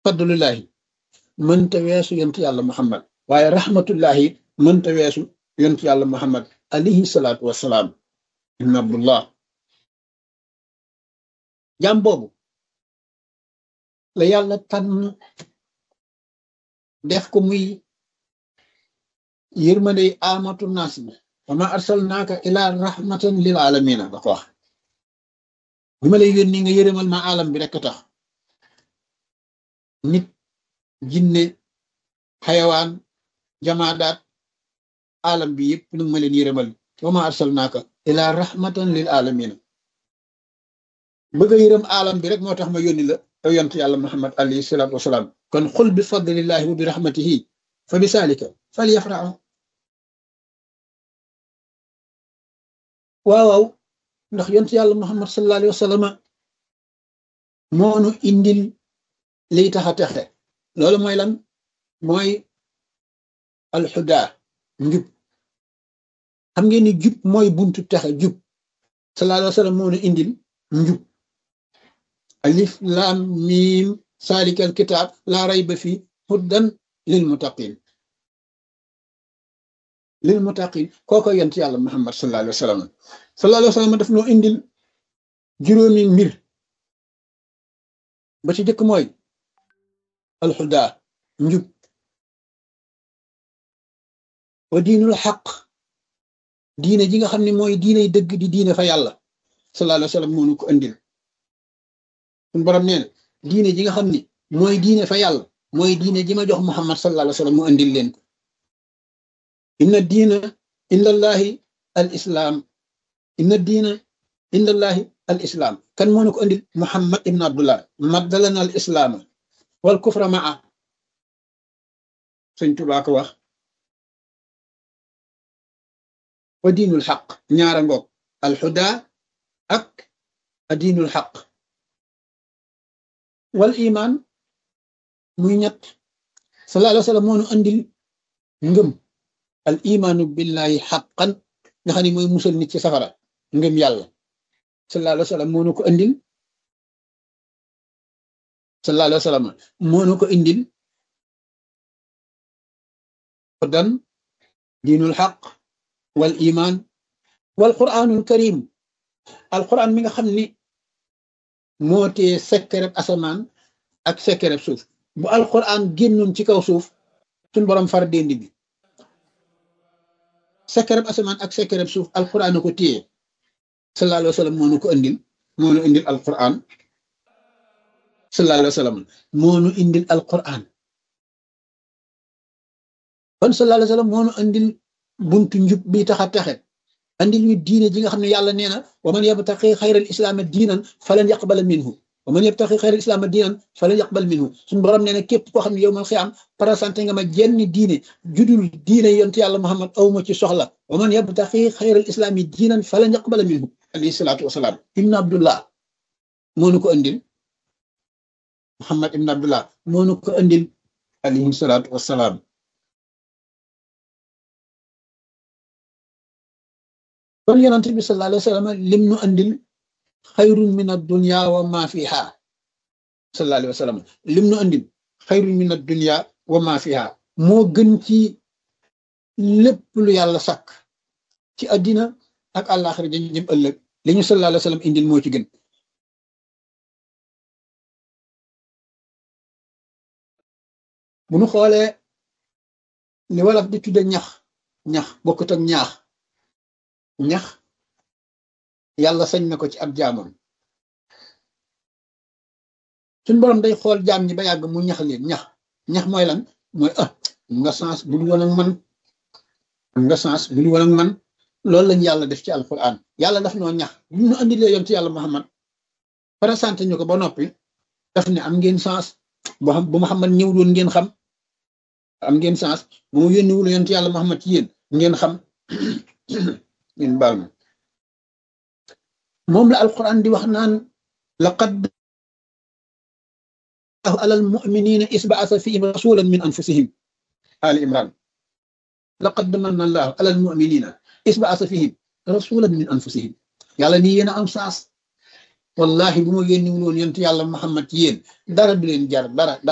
fadlullahi mënta weesu yonent yàlla muhammad waaye rahmatullahi mënta weesu yonent yàlla muhammad alayhi salaatu wassalaam ibn abdullah jaam boobu la yàlla tànn def ko muy yërmande amatu naas bi wa ma arsalnaaka ila rahmatan lil alamina da ko wax bi ma lay yónni nga yërëmal ma alam bi rekk tax nit jinne xayawaan jamaadaat alam bi yëpp nag ma leen yërëmal wa ma arsalnaaka ila rahmatan lil alamina bëgg a yërëm alam bi rek moo tax ma yónni la yow yont yàlla muhammad alayhi salaatu wasalaam kon xul bi fadlillahi wa bi rahmatihi fa bi saalika fal yafraxu waaw waaw ndax yont yàlla muhammad sallallahu alayhi wa sallam moonu indil liy tax a texe loolu mooy lan mooy alxuda njub xam ngeen ni jub mooy buntu texe jub sallallahu alayhi wa sallam moonu indil njub alif lam mim salikal kitab laa rayba fi huddan lil muttaqin lil muttaqin kooko yent yàlla muhammad sallallahu alayhi wa sallam sallallahu alayhi wa sallam daf noo indil juróomi mbir ba ci jëkk mooy alxuda njub wa diinul xaq diine ji nga xam ne mooy diiney dëgg di diine fa yàlla sallallahu alayhi wa sallam moonu ko indil suñu borom nee na diine ji nga xam ni mooy diine fa yàlla mooy diine ji ma jox muhammad sallallahu alayhi wa sallam mu indil leen ko inna diina indallahi al islam inna diina indallahi al islam kan moo na ko indil muhammad ibn abdullah maddalana al islaama wal kufra maa sëñ Tuubaa ko wax wa diinul xaq ñaara ngoog al xuda ak a diinul xaq wal iman muy ñett sallallahu alayhi wa sallam moonu andil ngëm al imaanu billahi xaqan nga xam ne mooy musal nit ci safara ngëm yàlla sallallahu alayhi wa sallam moonu ko andil sallallahu alayhi wa sallam moonu ko indil dan diinul xaq wal iman wal quranul karim al quran mi nga xam ni moo tee sekkereb asamaan ak sekkereb suuf bu alquran génnoon ci kaw suuf suñ borom far déndi bi sekkereb asamaan ak sekkereb suuf alquran ko téye sallallahu alayhi wa sallam moo nu ko indil moo nu indil alquran sallallahu alayhi wa sallam moo nu indil alquran kon sallallahu alayhi wa sallam moo nu indil buntu njub bi tax a texe andil ñu diine ji nga xam ne yàlla nee na wa man yabtaqi xayral islaama diinan falan yaqbala minhu wa man yabtaqi xayral islaama diinan falan yaqbal minhu suñu borom nee na képp koo xam ne yow mal xiyaam présenté nga ma jenn diine judul diine yonent yàlla muhammad awma ci soxla wa man yabtaqi xayral islaami diinan falan yaqbala minhu alayhi salaatu wasalaam ibn abdullah moo nu ko andil muhammad ibn abdullah moo nu ko andil alayhi salaatu wasalaam kon yonent bi sallallahu alayhi wa sallam lim nu andil xayrun min ad-dunya wa ma fiha sallallahu alayhi wa sallam lim nu andil xayrun min ad-dunya wa ma fiha moo gën ci lépp lu yàlla sàkk ci àddina ak àllaaxira dañu jëm ëllëg li ñu sallallahu alayhi wa sallam indil moo ci gën bu nu xoolee li wolof di tudde ñax ñax bokkut ak ñaax ñax yàlla sañ na ko ci ab jaamam suñ borom day xool jaam ñi ba yàgg mu ñax leen ñax ñax mooy lan mooy ah nga sens bul woon ak man nga sens bul woon ak man loolu lañ yàlla def ci alquran yàlla daf noo ñax bu ñu andilee yoon ci yàlla muhammad présenté ñu ko ba noppi daf ne am ngeen sens boo xam bu muhammad ñëw doon ngeen xam am ngeen sens bu mu yónniwul yoon ci yàlla muhammad ci yéen ngeen xam ngeen baal ma moom la alquran di wax naan laqad ala almuminina isbaasa fihim rasulan min anfusihim ali imran laqad manna allahu ala almuminina isbaasa fihim rasulan min anfusihim yàlla nii yéen a am saas wallahi bu ma yónni woon yonent yàlla muhammad ci yéen dara du leen jar dara